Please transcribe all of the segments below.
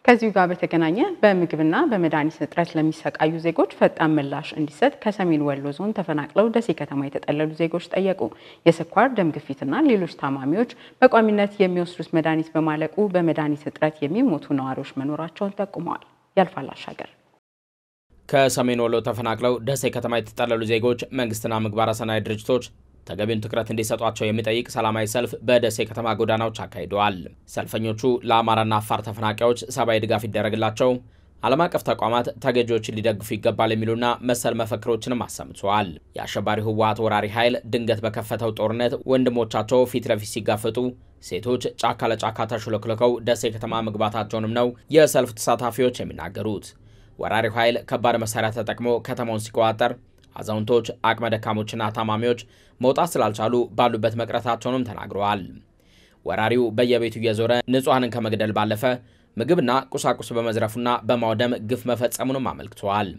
ከዚሁ ጋር በተገናኘ በምግብና በመድኃኒት እጥረት ለሚሰቃዩ ዜጎች ፈጣን ምላሽ እንዲሰጥ ከሰሜን ወሎ ዞን ተፈናቅለው ደሴ ከተማ የተጠለሉ ዜጎች ጠየቁ። የስኳር፣ ደም ግፊትና ሌሎች ታማሚዎች በቋሚነት የሚወስዱት መድኃኒት በማለቁ በመድኃኒት እጥረት የሚሞቱ ነዋሪዎች መኖራቸውን ጠቁመዋል። ያልፋል አሻገር ከሰሜን ወሎ ተፈናቅለው ደሴ ከተማ የተጠለሉ ዜጎች መንግስትና ምግባረ ሰናይ ድርጅቶች ተገቢውን ትኩረት እንዲሰጧቸው የሚጠይቅ ሰላማዊ ሰልፍ በደሴ ከተማ ጎዳናዎች አካሂደዋል። ሰልፈኞቹ ለአማራና አፋር ተፈናቃዮች ሰብአዊ ድጋፍ ይደረግላቸው፣ ዓለም አቀፍ ተቋማት ተገጂዎችን ሊደግፉ ይገባል የሚሉና መሰል መፈክሮችንም አሰምተዋል። የአሸባሪ ህወሓት ወራሪ ኃይል ድንገት በከፈተው ጦርነት ወንድሞቻቸው ፊት ለፊት ሲጋፈጡ ሴቶች ጫካ ለጫካ ተሹለክልከው ደሴ ከተማ መግባታቸውንም ነው የሰልፍ ተሳታፊዎች የሚናገሩት። ወራሪው ኃይል ከባድ መሳሪያ ተጠቅሞ ከተማውን ሲቆጣጠር አዛውንቶች፣ አቅመ ደካሞችና ታማሚዎች መውጣት ስላልቻሉ ባሉበት መቅረታቸውንም ተናግረዋል። ወራሪው በየቤቱ እየዞረ ንጹሐንን ከመግደል ባለፈ ምግብና ቁሳቁስ በመዝረፉና በማውደም ግፍ መፈጸሙንም አመልክተዋል።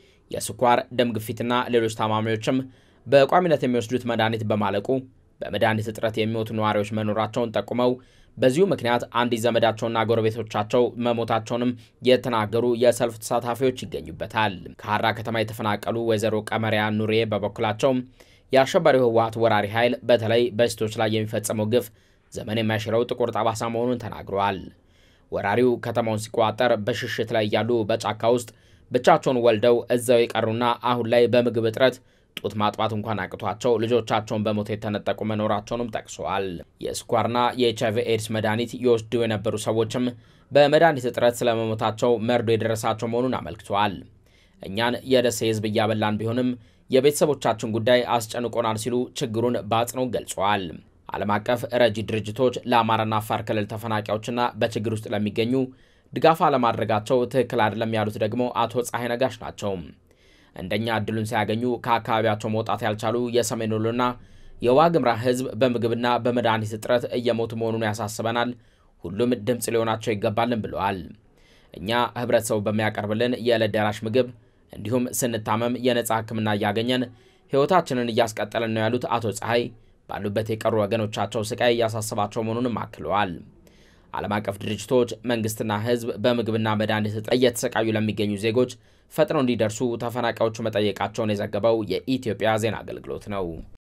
የስኳር፣ ደም ግፊትና ሌሎች ታማሚዎችም በቋሚነት የሚወስዱት መድኃኒት በማለቁ በመድኃኒት እጥረት የሚሞቱ ነዋሪዎች መኖራቸውን ጠቁመው በዚሁ ምክንያት አንዲት ዘመዳቸውና ጎረቤቶቻቸው መሞታቸውንም የተናገሩ የሰልፍ ተሳታፊዎች ይገኙበታል። ከሀራ ከተማ የተፈናቀሉ ወይዘሮ ቀመሪያ ኑሬ በበኩላቸው የአሸባሪው ህወሓት ወራሪ ኃይል በተለይ በሴቶች ላይ የሚፈጸመው ግፍ ዘመን የማይሽረው ጥቁር ጠባሳ መሆኑን ተናግረዋል። ወራሪው ከተማውን ሲቆጣጠር በሽሽት ላይ እያሉ በጫካ ውስጥ ብቻቸውን ወልደው እዛው የቀሩና አሁን ላይ በምግብ እጥረት ጡት ማጥባት እንኳን አቅቷቸው ልጆቻቸውን በሞት የተነጠቁ መኖራቸውንም ጠቅሰዋል። የስኳርና የኤች አይቪ ኤድስ መድኃኒት ይወስዱ የነበሩ ሰዎችም በመድኃኒት እጥረት ስለመሞታቸው መርዶ የደረሳቸው መሆኑን አመልክተዋል። እኛን የደሴ ህዝብ እያበላን ቢሆንም የቤተሰቦቻችን ጉዳይ አስጨንቆናል ሲሉ ችግሩን በአጽንኦት ገልጸዋል። ዓለም አቀፍ ረጂ ድርጅቶች ለአማራና አፋር ክልል ተፈናቃዮችና በችግር ውስጥ ለሚገኙ ድጋፍ አለማድረጋቸው ትክክል አይደለም ያሉት ደግሞ አቶ ፀሐይ ነጋሽ ናቸው። እንደኛ እድሉን ሳያገኙ ከአካባቢያቸው መውጣት ያልቻሉ የሰሜን ወሎና የዋግምራ ህዝብ በምግብና በመድኃኒት እጥረት እየሞቱ መሆኑን ያሳስበናል። ሁሉም ድምፅ ሊሆናቸው ይገባልን ብለዋል። እኛ ህብረተሰቡ በሚያቀርብልን የዕለት ደራሽ ምግብ እንዲሁም ስንታመም የነፃ ሕክምና እያገኘን ህይወታችንን እያስቀጠልን ነው ያሉት አቶ ፀሐይ ባሉበት የቀሩ ወገኖቻቸው ስቃይ እያሳሰባቸው መሆኑንም አክለዋል። ዓለም አቀፍ ድርጅቶች መንግስትና ህዝብ በምግብና መድኃኒት እጥረት እየተሰቃዩ ለሚገኙ ዜጎች ፈጥነው እንዲደርሱ ተፈናቃዮቹ መጠየቃቸውን የዘገበው የኢትዮጵያ ዜና አገልግሎት ነው።